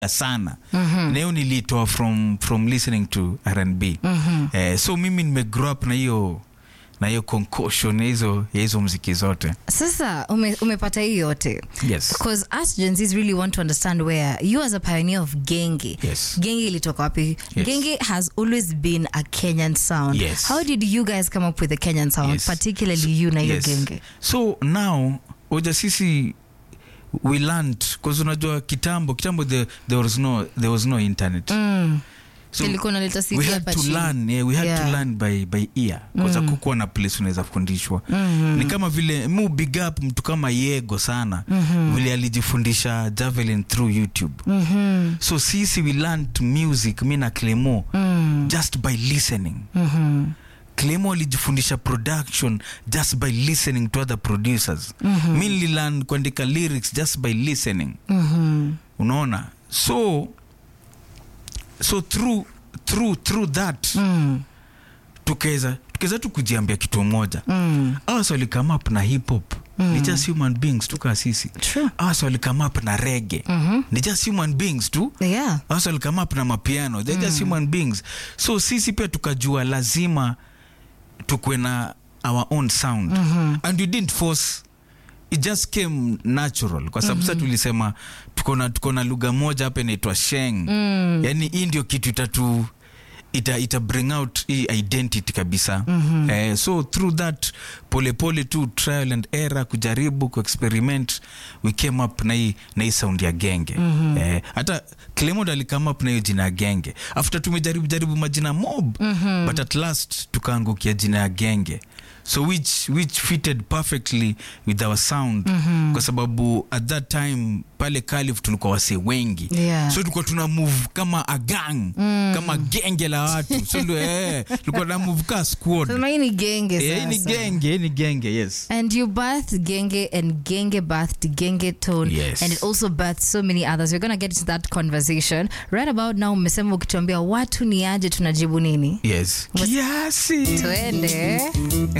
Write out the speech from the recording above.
sana na hiyo nilitoa from, from listening to rnb eh, so mimi nimegrow up na hiyo na hiyo concussion ya hizo ya hizo mziki zote sasa ume, umepata hii yote yes because us Gen Zs really want to understand where you as a pioneer of genge Yes. genge ilitoka wapi Yes. genge has always been a kenyan sound Yes. how did you guys come up with the kenyan sound Yes. particularly you na hiyo yes. genge so now oja sisi we learned bcause unajua kitambo kitambo the, there, was no, there was no internet mm. so ilikuwa unaleta we CD had hapa to chini. learn yeah, we had Yeah. to learn by, by ear kwanza kukuwa na place unaweza fundishwa ni kama vile mu big up mtu kama yego sana vile alijifundisha javelin through youtube Mhm. so sisi we learned music mi na clemo Mm. just by listening Mhm. clemo alijifundisha production just by listening to other producers mi nililearn kuandika lyrics just by listening Mhm. unaona so so through through through that Mm. tukaweza tukaweza tu kujiambia kitu moja Mm. awas walikame up na hip hop ni just human beings tu kaa sisi True. awas walikame up na rege Mhm. ni just human beings tu yeah awas walikame up na mapiano they're just human beings so sisi pia tukajua lazima tukwe na our own sound and we didn't force it just came natural kwa sababu sa tulisema tuko na tuko na lugha moja hapa inaitwa sheng Mm. yani hii ndio kitu itatu ita, ita bring out hii identity kabisa mm-hmm. eh, so through that polepole tu trial and error kujaribu kuexperiment we came up na hii na hii sound ya genge mm-hmm. eh, hata clemod alikame up na hiyo jina ya genge after tumejaribu jaribu majina mob mm-hmm. but at last tukaangukia jina ya genge so which, which fitted perfectly with our sound mm-hmm. kwa sababu at that time pale kalif tulikuwa wase wengi Yeah. so tulikuwa tuna move kama a gang mm. kama genge la watu so ndio, eh, tulikuwa na move ka squad sema hii ni genge Eh, hii ni sasa. genge hii ni genge yes And you birthed Genge and Genge birthed Genge Tone. Yes. And it also birthed so many others. We're going to get into that conversation. Right about now, mmesema ukituambia watu ni aje tunajibu nini? yes Was- kiasi Tuende.